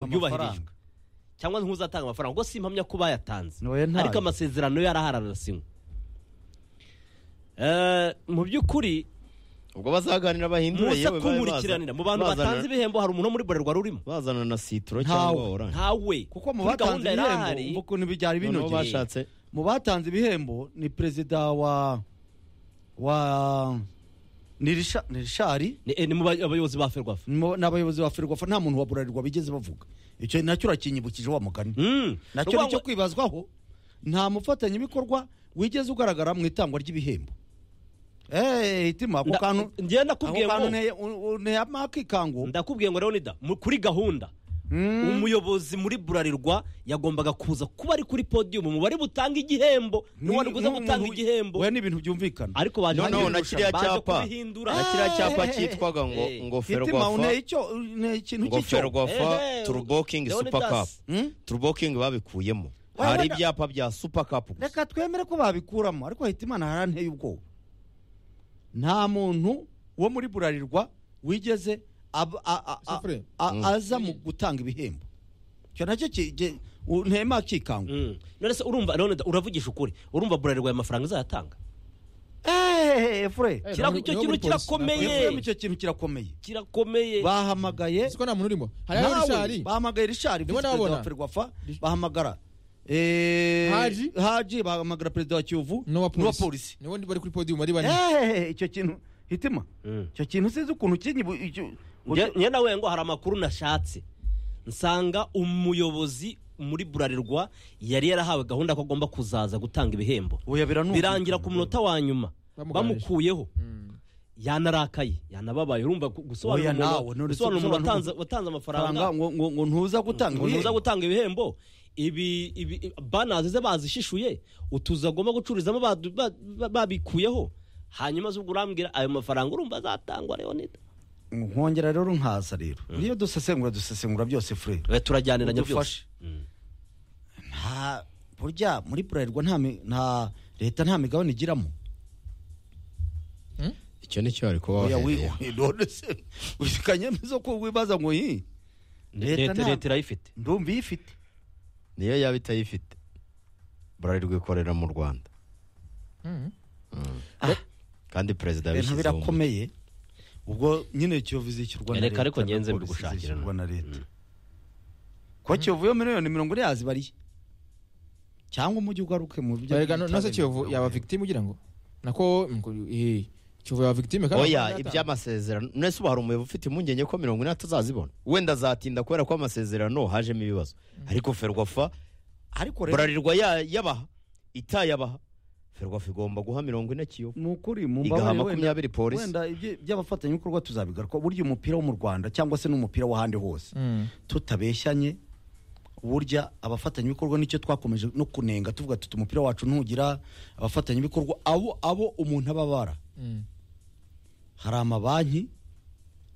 amafaranga. yubahirijwe cyangwa ntuzatanga amafaranga ubwo simpamya ko bayatanze Oya, ntayo. ariko amasezerano yo arahararasinywe Eh, mu by'ukuri ubwo bazaganira bahindure muze yewe babe kumurikiranira baza- mu bantu bazana- batanze ibihembo hari umuntu wo muri bralirwa urimo bazana na sitoro Ntawe. cyangwa oranje ntawe kuko mu Kuri batanze gahunda yari ibihembo ahari, umva ukuntu byari noneho binogeye bashatse mu batanze ibihembo ni perezida wa wa ni Risha- ni rishari ni- eh, ni mu ba- abayobozi ba ferwafa mo- n'abayobozi ba ferwafa nta muntu wa burarirwa bigeze bavuga icyo nacyo urakinyibukije wa mugani Mm. nacyo Ni ni ukuvuga icyo ngo- kwibazwaho nta mufatanyabikorwa wigeze ugaragara mu itangwa ry'ibihembo eee hitima ako nda- kantu njye ako ndakubwiye kantu ngo nteye- u- u- nteye amakikango ndakubwiye ngo leonida mu- kuri gahunda umuyobozi muri burarirwa yagombaga kuza kuba ari kuri podiyumu mu bari butanga igihembo ni wari kuza gutanga igihembo we ni ibintu byumvikana ariko baje noneho na kubirusha, kiriya baje cyapa kubihindura na kiriya cyapa Eh, eh, eh, cyitwaga ngo eh. ngofero hitima rwafa unteye icyo unteye ikintu ngofero cy'icyo rwafa Eh, turubokingi Leonidas. supa kapu Hmm? turubokingi babikuyemo Waya, hari wenda- ibyapa bya supa kapu gusa reka twemere ko babikuramo ariko hitimana haranteye ubwoba nta muntu wo muri burarirwa wigeze ab- a- a- a- Safre. a- aza mu gutanga ibihembo icyo nacyo ki- ge- u- ntema kikanga Mm. none se urumva leonida uravugisha ukuri urumva burarirwa aya mafaranga izayatanga eee fure Eh, Kira- niwe icyo kintu muri polisi, kirakomeye. ntabwo- Efuremu icyo kintu kirakomeye kirakomeye bahamagaye Ese ko nta muntu urimo hariho nawe rishari bahamagaye rishari Ndimo visi perezida wa ndababona. ferwafa bahamagara eh, Haji. haji bahamagara perezida wa kiyovu n'uwa n'uwa polisi polisi niwe ndi bari kuri podium ari bane Eee, icyo kintu hitima Mm. icyo kintu sinzi ukuntu kinyibu icyo- Nge- nge nawe ngo hari amakuru nashatse nsanga umuyobozi muri burarirwa yari yarahawe gahunda ko agomba kuzaza gutanga ibihembo oya biranumva birangira ku munota wa nyuma Bamugaragaje. bamukuyeho yanarakaye yanababaye urumva gu- gusobanura Oya, umuntu- nawe, none gusobanura se- umuntu usobanura watanze- watanze Faranga amafaranga ngo ngo ngo ntuza gutanga umuntu uza ibihembo. gutanga ibihembo ibi ibi banazi ze bazishishuye utuzu agomba gucururizamo badu- ba- ba- babikuyeho hanyuma zubwo urambwira ayo mafaranga urumva azatangwa leonida nkongera rero nkaza rero iyo dusesengura dusesengura byose furere Eh, turajyaniranya byose Udufashe. nta burya muri burarirwa nta mi- nta leta nta migabane igiramo icyo ni cyo bari kuba oya bahereye wiwidodese wisikanyemizo ko wibaza ngo yi leta nta- leta irayifite ndumva iyo ifite niyo yaba itayifite burarirwa ikorera mu rwanda kandi perezida ibintu yabishyizeho umuti. birakomeye ubwo nyine kiyovu izishyurwa na leta Reka ariko na ngenze polisi mbigushakire izishyurwa no. na leta kuko kiyovu yo miliyoni mirongo ine yazibariye cyangwa umujyi ugaruke mu byo barega nose kiyovu yaba victime ugira ngo nako ngo, eh, kiyovu yaba victime kandi oya ntabwo yatanga. iby'amasezerano nese ubu hari umuyobozi ufite impungenge ko mirongo ine atazazibona wenda azatinda kubera ko amasezerano hajemo ibibazo ariko ferwafa ariko rero burarirwa ya- yabaha itayabaha ferwafa igomba guha mirongo ine kiyovu ni ukuri mu igaha mbabare wenda makumyabiri polisi wenda ibyo- by'abafatanyabikorwa tuzabigaruka burya umupira wo mu rwanda cyangwa se n'umupira w'ahandi hose Mm. tutabeshyanye burya abafatanyabikorwa nicyo twakomeje no kunenga tuvuga tuti umupira wacu ntugira abafatanyabikorwa abo abo umuntu ababara Mm. hari amabanki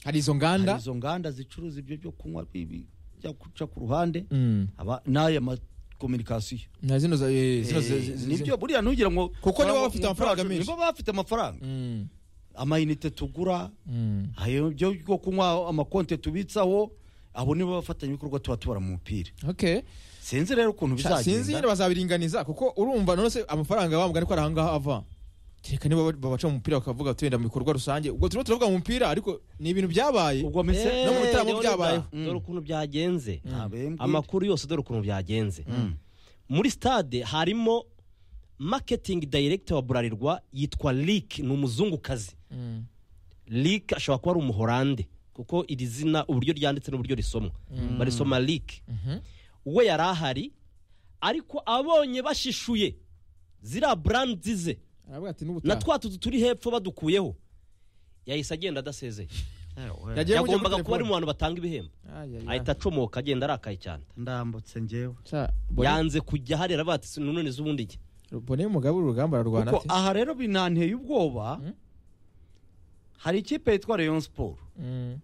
hari izo hari nganda izo nganda zicuruza ibyo byo kunywa bibi bya guca ku ruhande Mm. aba n'aya makominikasiyo na zino za- eh, zino zi- zi- zi- nibyo burya ntugira ngo Kuko nibo ngo- bafite ngo- amafaranga menshi. nibo bafite amafaranga Mm. amayinite tugura Mm. ayo byo byo kunywa amakonte tubitsaho abo nibo bafatanyabikorwa tuba tubara mu mupira okay sinzi rero ukuntu Sha- sinzi nyine bizagenda bazabiringaniza kuko urumva nonese amafaranga bamugana ko ari ahangaha ava reka niba ba- babaca mu mupira bakavuga tuwenda mu bikorwa rusange ubwo turimo turavuga mu mupira ariko ni ibintu byabaye ubwo Eh, mise no mu bitaramo Leonida, byabayeho. dore ukuntu byagenze amakuru amakuru yose dore ukuntu byagenze muri stade harimo marketing director wa burarirwa yitwa Lick ni umuzungukazi Mm. Lick ashobora kuba ari umuhorande kuko iri zina uburyo ryanditse n'uburyo risomwa barisoma Lick Mhm. we yari ahari ariko abonye bashishuye ziriya brandi ze aravuga ati na n'ubutaha twa tuzu turi hepfo badukuyeho yahise agenda adasezeye yagiye mu yagombaga kuba ari mu bantu batanga ibihembo ahita acomoka agenda arakaye cyane ndambutse njyewe yanze kujya harera batse none z'ubundi njye bone umugabo urugamba ararwana kuko ati aha rero binanteye ubwoba Mm. hari ikipe yitwa Rayon Sport Mm.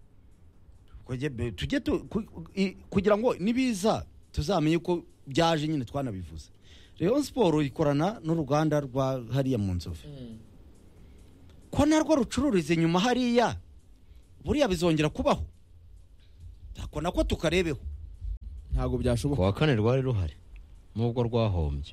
Kujye be- tujye tu- ku- i- kugira ngo nibiza tuzamenye ko byaje nyine twanabivuze Rayon Sport ikorana n'uruganda rwa hariya mu nzovu ko narwo rucururiza inyuma hariya buriya bizongera kubaho nakona ko tukarebeho ntabwo byashoboka kuwa kane rwari ruhari nubwo rwahombye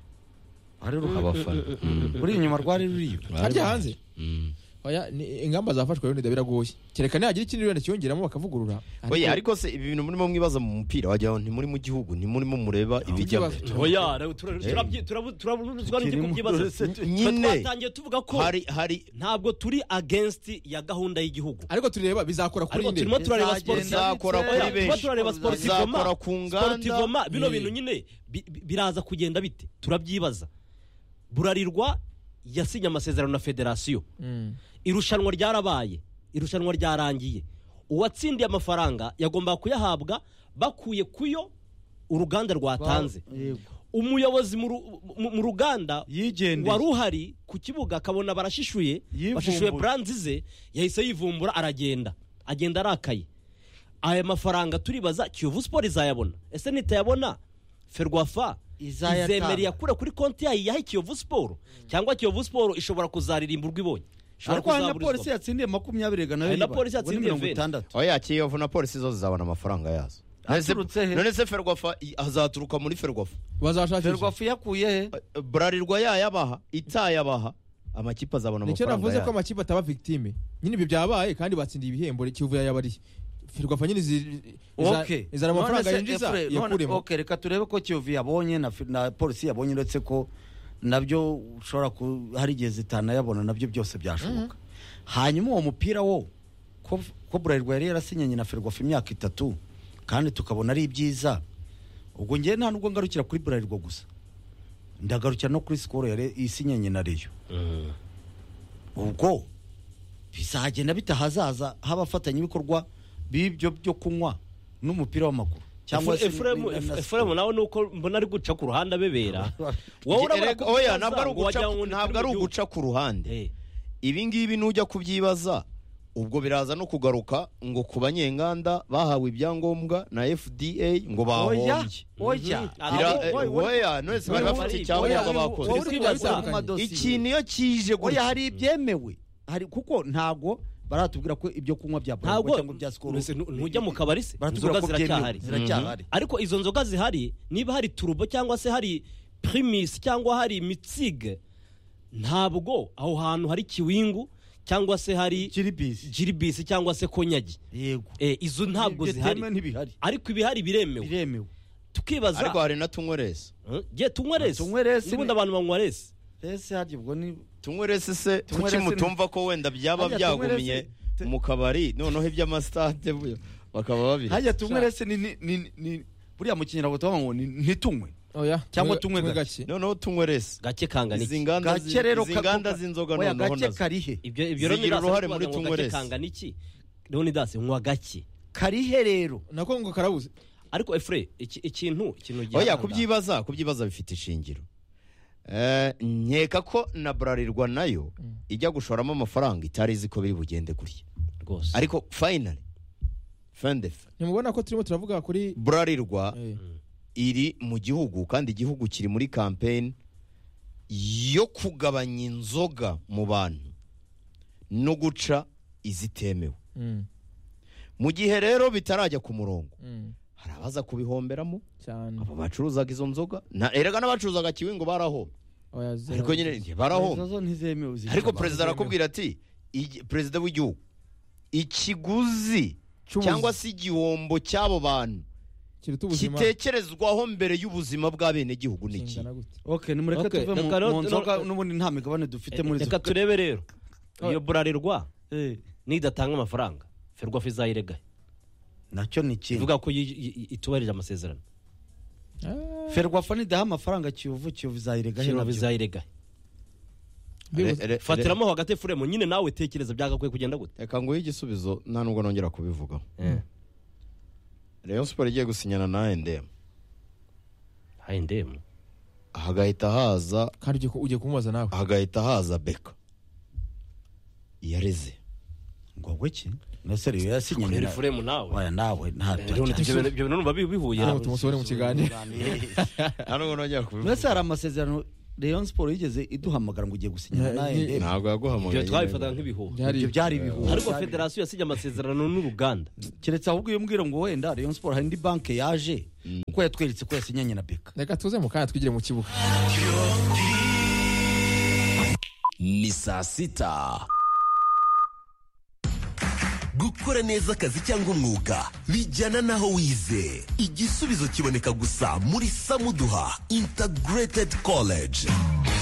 hari ruhaba abafana Mm. uri inyuma rwari ruriyo Rwari harya ruhari. hanze Mm. oya ni- ingamba zafashwe rero biragoye kereka nihagira ikindi wenda kiyongeramo bakavugurura oya ariko se ibi bintu murimo mwibaza mu mupira wagira ngo ntimuri mu gihugu ntimurimo mureba ibijyamo bibazo. oya rero tura- turabyi- turabu- turabuzwa n'iki Kirimo- kubyibaza Nyine. Twa- twatangiye tuvuga ko hari hari ntabwo turi against ya gahunda y'Igihugu ariko tureba bizakora kuri ariko nde turimo turareba Bizagenda sportif bizakora ndetse- kuri Oya, tuba benshi. turareba sportivoma Bizakora ku nganda. sportivoma bino Mm. bintu nyine bi- bi- biraza kugenda bite turabyibaza burarirwa yasinye amasezerano na federasiyo Mm. irushanwa ryarabaye irushanwa ryarangiye uwatsindiye amafaranga yagombaga kuyahabwa bakuye kuyo uruganda rwatanze Yego. umuyobozi mu ru- mu- mu ruganda yigendeye wari uhari ku kibuga akabona barashishuye Yivumbura. bashishuye buranzi ze yahise yivumbura aragenda agenda arakaye aya mafaranga turibaza kiyovu siporo izayabona ese nitayabona ferwafa Izayatanga. izemereye akure kuri konti yayo iyahe kiyovu siporo cyangwa kiyovu siporo ishobora kuzaririmba urwo ibonye ishobora ariko hari na polisi kuzaburizwamo. yatsindiye makumyabiri na Hari na bibiri. polisi Ubwo ni yatsindiye mirongo veni. itandatu oya kiyovu na polisi zo zizabona amafaranga yazo None se- Aturutse he? none se ferwafa i- azaturuka muri ferwafa bazashakisha ferwafu yakuye he Eh, burarirwa yayabaha itayabaha amakipe azabona nicyo amafaranga navuze ko yayo amakipe ataba victime nyine ibyo byabaye kandi batsindiye ibihembo kiyovu yayabariye ferwafa nyine izi- iza- Okay. izana amafaranga None se yinjiza Efraim, none- yakuremo okay, reka turebe ko kiyovu yabonye na, fi- na polisi yabonye uretse ko nabyo ushobora ku hari igihe zitanayabona nabyo byose byashoboka hanyuma uwo mupira wo ko, ko burarirwa yari yarasinyanye na ferwafa imyaka itatu kandi tukabona ari ibyiza ubwo ngewe nta nubwo ngarukira kuri burarirwa gusa ndagarukira no kuri sikoro yari isinyanye na reyo ubwo bizagenda bite ahazaza h'abafatanyabikorwa b'ibyo byo kunywa n'umupira w'amaguru Efu- se Efuremu- na- na- na- efuremu nawe ni uko mbona ari guca ku ruhande abebera wowe urabona Erega- ko oya bizaza ntabwo ari ngo uguca wagira ngo ku- ni ntabwo ari turi mu uguca ku ruhande gihugu. Eh. ibi ngibi nujya kubyibaza ubwo biraza no kugaruka ngo ku banyenganda bahawe ibyangombwa na fda ngo oya bahombye oya Mhm. Bira- Abo- eh, oya, oya, oya none se bari Oya, bafite oya, icyangombwa oya, bakoze wowe oya, uri kwibaza ku Oya, madosiye. ikintu iyo kije oya gutya hari ibyemewe hari kuko ntago baratubwira ko ibyo kunywa bya ntabwo burarirwa cyangwa bya sikoro nuse- nu- ntujya mu kabari se baratubwira inzoga ko byemewe ziracyahari ziracyahari ariko izo nzoga zihari niba hari turubo cyangwa se hari primus cyangwa hari mitsig ntabwo aho hantu hari kiwingu cyangwa se hari kiri bisi jiribisi cyangwa se konyagi yego Eh, izo ntabwo Ibyo zihari byemewe ntibihari ariko ibihari biremewe biremewe tukibaza ariko hari na tunywerese Eh, je tunywa resi Tunywe resi ni- n'ubundi abantu banywa resi ese harya ubwo ni tunywerese se Tunywerese kuki ni- mutumva ko wenda byaba Harya byagumiye Tunywerese- mu kabari noneho iby'amasitade bu- bakaba babiri harya tunywe rese ni ni ni- ni buriya mu kinyarwanda tuvuga ngo ni- ntitunywe oya Cyangwa tunywe gake. gake noneho tunywerese gake kangana izi iki nganda zi- gake rero izi ka- nganda ka- z'inzoga oya noneho gake nazo karihe ibyo ibyo rero zigira niraza uruhare kubaza muri ngo tunywe gake resi. kangana iki leonidas nywa gake karihe rero nako ngo karabuze ariko efure iki- ikintu ikintu oya gihanga. kubyibaza kubyibaza bifite ishingiro Eh, nkeka ko na burarirwa nayo ijya gushoramo amafaranga itari izi ko biri bugende gutya rwose ariko finally fendefe ntimubona ko turimo turavuga kuri burarirwa Eh, iri mu gihugu kandi igihugu kiri muri kampeni yo kugabanya inzoga mu bantu no guca izitemewe mm, mu gihe rero bitarajya ku murongo mm, hari abaza kubihomberamo cyane abo bacuruzaga izo nzoga Na- erega n'abacuruzaga kiwingo baraho oya zero. ariko nyine barahomba Izo zo ntizemewe zica ariko abantu. perezida arakubwira ati "Igi- perezida w'igihugu ikiguzi Cy'ubuzi- cyangwa se igihombo cy'abo bantu kiruta ubuzima kitekerezwaho mbere y'ubuzima bw'abenegihugu ni iki kingana gute okay nimureke Okay, tuve mu- reka rero- mu nzoga rero- n'ubundi nta migabane dufite muri zo reka turebe rero iyo burarirwa Eh, nidatanga amafaranga ferwafa izayiregahe nacyo ni ikindi ivuga ko yi- yi- itubahirije amasezerano Ah, ferwafa nidaha amafaranga kiyovu kiyovu izayirega he ferwafa nabyo izayiregahe bibuze. Re- re- fatiramo hagati efuremu nyine nawe tekereza byagakwiye kugenda gute reka nguhe igisubizo nta nubwo nongera kubivugaho rayon siporo igiye gusinyana na endemu hayi ndemu hagahita haza kandi ugiye ku- ugiye kumubaza nawe hagahita haza beka yareze ngo wowe ki nase rero yasinye rero nyina efuremu nawe oya nawe nta Eh, leonid, ibyo bintu- ibyo bintu numva bi- bihuye Ntabwo tumusohora mu kiganiro nta nubwo nongera kubivuga mbese hari amasezerano rayon siporo yigeze iduhamagara ngo ugiye gusinyana na Ni- ANDF ntabwo ibyo yaguhamagaye twabifataga nk'ibihuha Byari- ibyo byari ibihuha ariko Byari- federasiyo yasinye amasezerano n'uruganda keretse ahubwo iyo mbwira ngo wenda rayon siporo hari indi banki yaje kuko yatweretse ko yasinyanye na beka reka tuze mu kanya twigire mu kibuga ni saa sita gukora neza akazi cyangwa umwuga bijyana n'aho wize igisubizo kiboneka gusa muri samuduha integrated college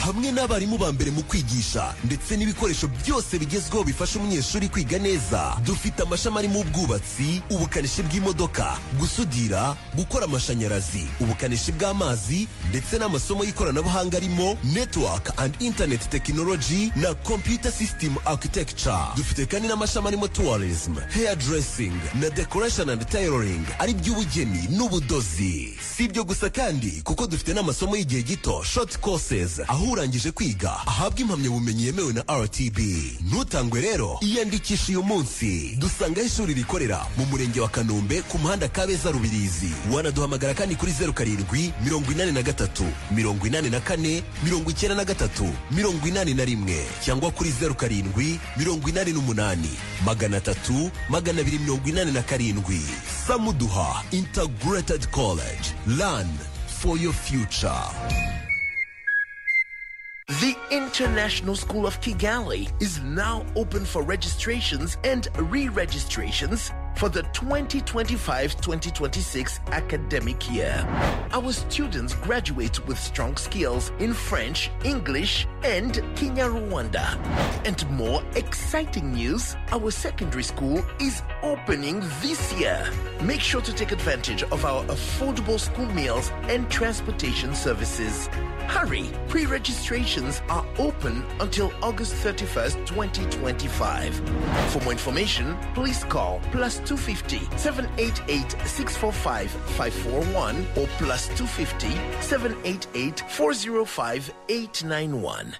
hamwe n'abarimu ba mbere mu kwigisha ndetse n'ibikoresho byose bigezweho bifasha umunyeshuri kwiga neza dufite amashami arimo ubwubatsi ubukanishi bw'imodoka gusudira gukora amashanyarazi ubukanishi bw'amazi ndetse n'amasomo y'ikoranabuhanga arimo network and internet technology na computer system architecture dufite kandi n'amashami arimo tourism hairdressing na decoration and tailoring ari by'ubugeni n'ubudozi si ibyo gusa kandi kuko dufite n'amasomo y'igihe gito short courses aho urangije kwiga ahabwa impamyabumenyi yemewe na rtb ntutangwe rero iyandikisha uyu munsi dusangaho ishuri rikorera mu murenge wa kanombe ku muhanda kabeza rubirizi wanaduhamagara kandi kuri zeru karindwi mirongo inani na gatatu mirongo inani na kane mirongo icyenda na gatatu mirongo inani na rimwe cyangwa kuri zeru karindwi mirongo inani n'umunani magana atatu magana abiri mirongo inani na karindwi samuduha integrated college learn for your future The International School of Kigali is now open for registrations and re registrations for the 2025 2026 academic year. Our students graduate with strong skills in French, English, and Kenya Rwanda. And more exciting news our secondary school is opening this year. Make sure to take advantage of our affordable school meals and transportation services. Hurry! Pre registrations are open until August 31st, 2025. For more information, please call plus 250 788 645 541 or plus 250 788 405 891.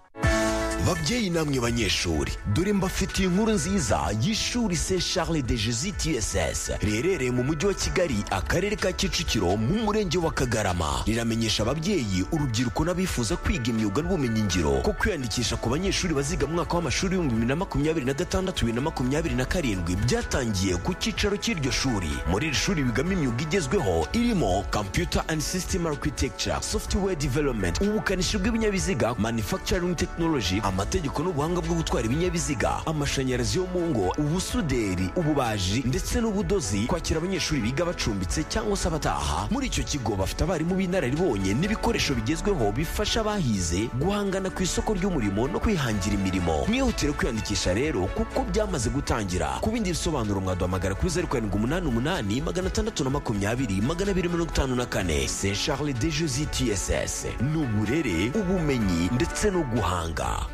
babyeyi namwe banyeshuri dore mbafitiye inkuru nziza y'ishuri se charles de jesus tss riherereye mu mujyi wa kigali akarere ka kicukiro mu murenge wa kagarama riramenyesha ababyeyi urubyiruko n'abifuza kwiga imyuga n'ubumenyingiro ko kwiyandikisha ku banyeshuri baziga mu mwaka w'amashuri w'ibihumbi bibiri na makumyabiri na gatandatu bibiri na makumyabiri na karindwi byatangiye ku cyicaro cy'iryo shuri muri iri shuri bigamo imyuga igezweho irimo computer and system architecture software development ubukanishi bw'ibinyabiziga manufacturing technology amategeko n'ubuhanga bwo gutwara ibinyabiziga amashanyarazi yo mu ngo ubusuderi ububaji ndetse n'ubudozi kwakira abanyeshuri biga bacumbitse cyangwa se abataha muri icyo kigo bafite abarimu b'inararibonye n'ibikoresho bigezweho bifasha abahize guhangana ku isoko ry'umurimo no kwihangira imirimo mwihutire kwiyandikisha rero kuko byamaze gutangira ku bindi bisobanuro mwaduhamagara kuri zeru karindwi umunani umunani magana atandatu na makumyabiri magana abiri mirongo itanu na kane se charles de jesi tss ni uburere ubumenyi ndetse no guhanga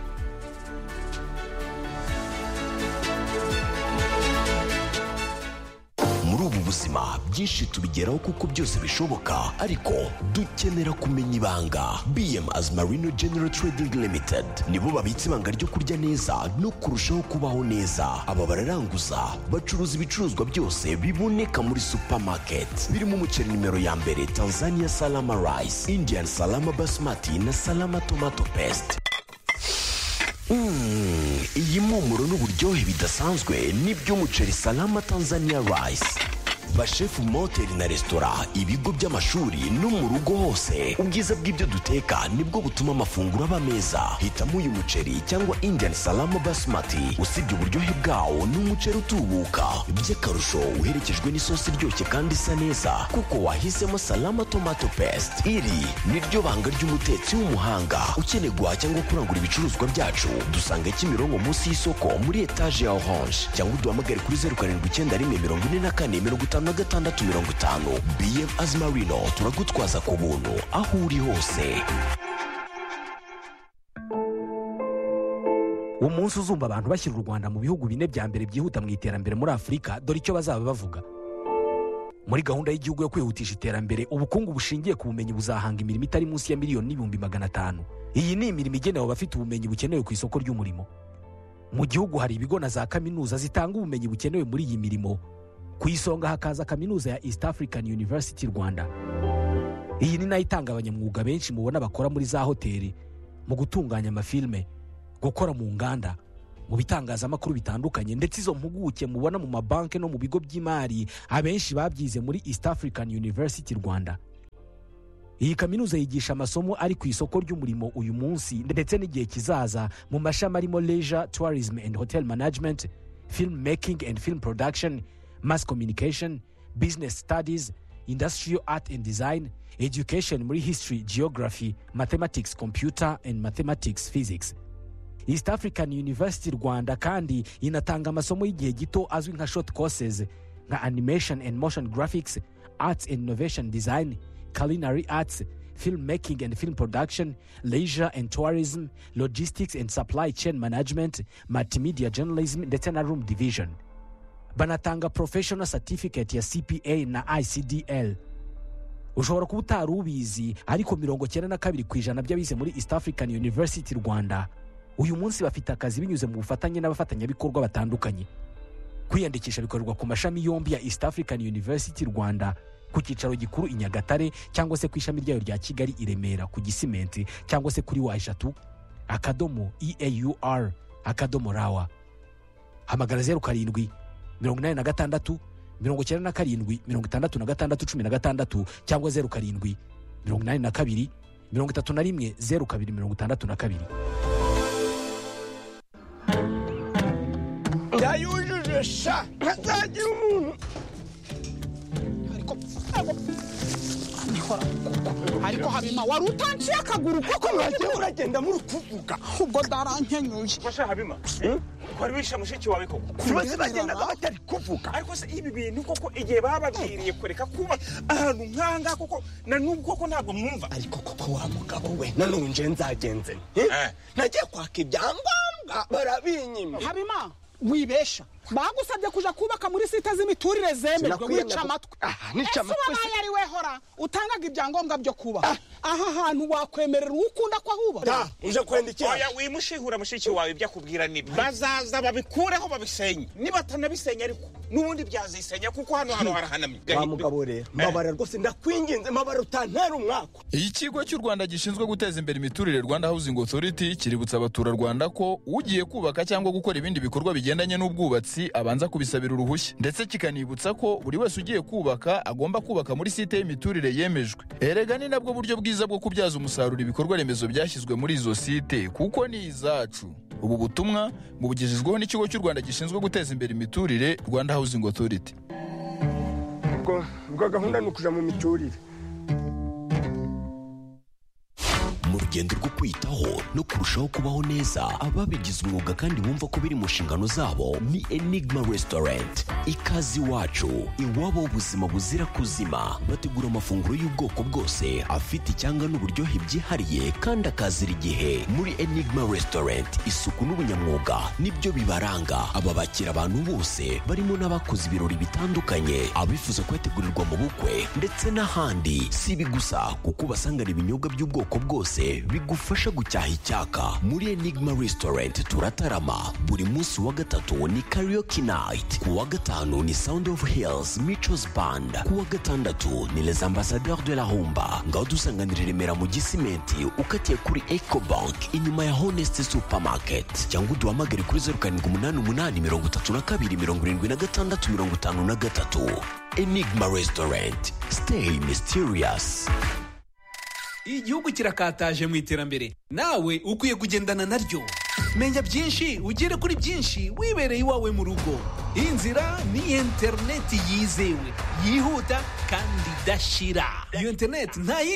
muri ubu buzima byinshi tubigeraho kuko byose bishoboka ariko dukenera kumenya ibanga bm as marino general trading limited nibo babitse ibanga ryo kurya neza no kurushaho kubaho neza aba bararanguza bacuruza ibicuruzwa byose biboneka muri supermarket birimo umuceri nimero ya mbere tanzania salama rice indian salama basmati na salama tomato paste Mm, iyi mpumuro n'uburyohe bidasanzwe ni by'umuceri salama tanzania rice bashefu mu mahoteli na resitora ibigo by'amashuri no mu rugo hose ubwiza bw'ibyo duteka nibwo butuma amafunguro aba meza hitamo uyu muceri cyangwa indian salama basmati usibye uburyohe bwawo ni umuceri utubuka by'akarusho uherekejwe n'isosi iryoshye kandi isa neza kuko wahisemo salama tomato paste iri ni ryo banga ry'umutetsi w'umuhanga ukeneye guhaha cyangwa kurangura ibicuruzwa byacu dusanga kimironko munsi y'isoko muri etaje ya orange cyangwa uduhamagare kuri zeru karindwi icyenda rimwe mirongo ine na kane mirongo itanu na gatandatu mirongo itanu bm azimarino turagutwaza ku buntu aho uri hose umunsi uzumva abantu bashyira u rwanda mu bihugu bine bya mbere byihuta mu iterambere muri afurika dore icyo bazaba bavuga muri gahunda y'igihugu yo kwihutisha iterambere ubukungu bushingiye ku bumenyi buzahanga imirimo itari munsi ya miliyoni n'ibihumbi magana atanu iyi ni imirimo igenewe abafite ubumenyi bukenewe ku isoko ry'umurimo mu gihugu hari ibigo na za kaminuza zitanga ubumenyi bukenewe muri iyi mirimo ku isonga hakaza kaminuza ya east african university rwanda iyi ni nayo itanga abanyamwuga benshi mubona bakora muri za hoteli mu gutunganya amafilime gukora mu nganda mu bitangazamakuru bitandukanye ndetse izo mpuguke mubona mu mabanki no mu bigo by'imari abenshi babyize muri east african university rwanda iyi kaminuza yigisha amasomo ari ku isoko ry'umurimo uyu munsi ndetse n'igihe kizaza mu mashami arimo leisure tourism and hotel management film making and film production mass communication business studies industrial art and design education muri history geography mathematics computer and mathematics physics east african university rwanda kandi inatanga amasomo y'igihe gito azwi nka short courses nka animation and motion graphics arts and innovation design culinary arts film making and film production leisure and tourism logistics and supply chain management multimedia journalism ndetse na room division banatanga professional certificate ya cpa na icdl ushobora kuba utari ubizi ariko mirongo cyenda na kabiri ku ijana by'abize muri east african university rwanda uyu munsi bafite akazi binyuze mu bufatanye n'abafatanyabikorwa batandukanye kwiyandikisha bikorerwa ku mashami yombi ya east african university rwanda ku cyicaro gikuru i nyagatare cyangwa se ku ishami ryayo rya kigali i remera ku gisimenti cyangwa se kuri wa eshatu akadomo eaur akadomo rawa hamagara zeru karindwi mirongo inani na gatandatu mirongo icyenda na karindwi mirongo itandatu na gatandatu cumi na gatandatu cyangwa zeru karindwi mirongo inani na kabiri mirongo itatu na rimwe zeru kabiri mirongo itandatu na kabiri yayujuje sha ntazagira umuntu ariko ariko- ariko habima wari utanciye akaguru kuko mwagiye uragenda muri kuvuga ubwo ndarankenyuye fasha habima kwari wishe mushiki wawe koko bose bagendaga batari kuvuga ariko se ibi bintu koko igihe bababwiriye kureka kuba ahantu nk'ahangaha koko na n'ubu koko ntabwo mwumva ariko koko wa mugabo we nanonje nzagenze nte Eh. nagiye kwaka ibyangombwa barabinyima habima wibesha bagusabye kuja kubaka muri site z'imiturire zemejwe Sinakwiyemera wica ku- amatwi Ah, nica ese amatwi wabaye ari we hora utangaga ibyangombwa byo kubaka aha hantu wakwemerera uwo ukunda ko ahubaka Ta, uje kwendikira oya wimushihura mushiki wawe ibyo akubwira ni bazaza babikureho babisenye nibatanabisenya ariko n'ubundi byazisenya kuko hano hano harahanamye wa mugabo rero mbabara rwose ndakwinginze mbabara utantera umwaka Iyi kigo cy'u Rwanda gishinzwe guteza imbere imiturire Rwanda Housing Authority kiributsa abaturarwanda ko ugiye kubaka cyangwa gukora ibindi bikorwa bigendanye n'ubwubatsi abanza kubisabira uruhushya ndetse kikanibutsa ko buri wese ugiye kubaka agomba kubaka muri site y'imiturire yemejwe erega ni nabwo buryo bwiza bwo kubyaza umusaruro ibikorwa remezo byashyizwe muri izo site kuko ni izacu ubu butumwa bubugejejweho n'ikigo cy'u Rwanda gishinzwe guteza imbere imiturire Rwanda Housing Authority ubwo ubwo gahunda ni ukuja mu miturire mu rugendo rwo kwitaho no kurushaho kubaho neza ababigize umwuga kandi bumva ko biri mu nshingano zabo ni enigma restaurant ikaze iwacu iwabo ubuzima buzira kuzima bategura amafunguro y'ubwoko bwose afite icyanga n'uburyohe byihariye kandi akazira igihe muri enigma restaurant isuku n'ubunyamwuga nibyo bibaranga aba bakira abantu bose barimo n'abakoze ibirori bitandukanye abifuza kuyategurirwa mu bukwe ndetse n'ahandi si ibi gusa kuko ubasanganira ibinyobwa by'ubwoko bwose bigufasha gucyaha icyaka muri enigma restaurant turatarama buri munsi wa gatatu ni karaoke night ku wa gatanu ni sound of hills michos band ku wa gatandatu ni les ambassadeurs de la humba ngaho dusanganira i remera mu gisimenti ukatiye kuri ecobank inyuma ya honest supermarket cyangwa uduhamagare kuri zeru karindwi umunani umunani mirongo itatu na kabiri mirongo irindwi na gatandatu mirongo itanu na gatatu enigma restaurant stay mysterious igihugu kirakataje mu iterambere nawe ukwiye kugendana naryo menya byinshi ugere kuri byinshi wibereye iwawe mu rugo inzira ni interineti yizewe yihuta kandi idashira iyo interineti nta yindi